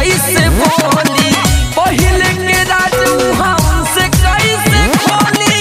कैसे बोली पहिले के राज हमसे कैसे खोली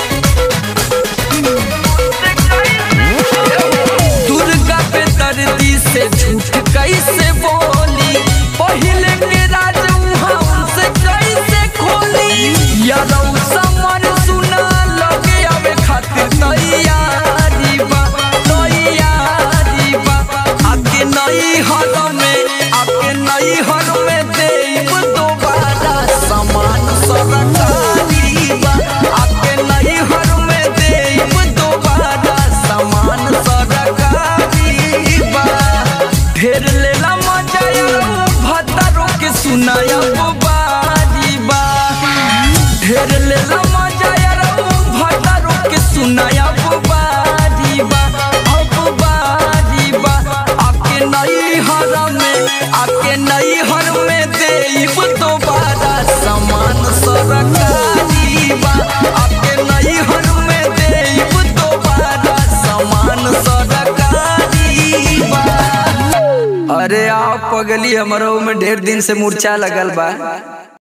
दुर्गा पे दर्दी से झूठ कैसे बोली पहिले के राज हमसे कैसे खोली यादव समर सुना लगे आवे खातिर तैयारी बा तैयारी बा आके नई हर में आके नई हर में देब दोबारा समान सरकारी बा आके नई हर में देब दोबारा समान सरकारी बा ढेर लेला मजा भतरो के सुनाया बारी बा ढेर लेला मजा भतरो के सुनाया बारी बा अब बारी बा आके नई हर में आके नई हर में देब दोबारा समान सरकारी बा आके नई हर में देब दोबारा समान सरकारी बा अरे आप पगली हमरो में ढेर दिन से मूर्छा लगल बा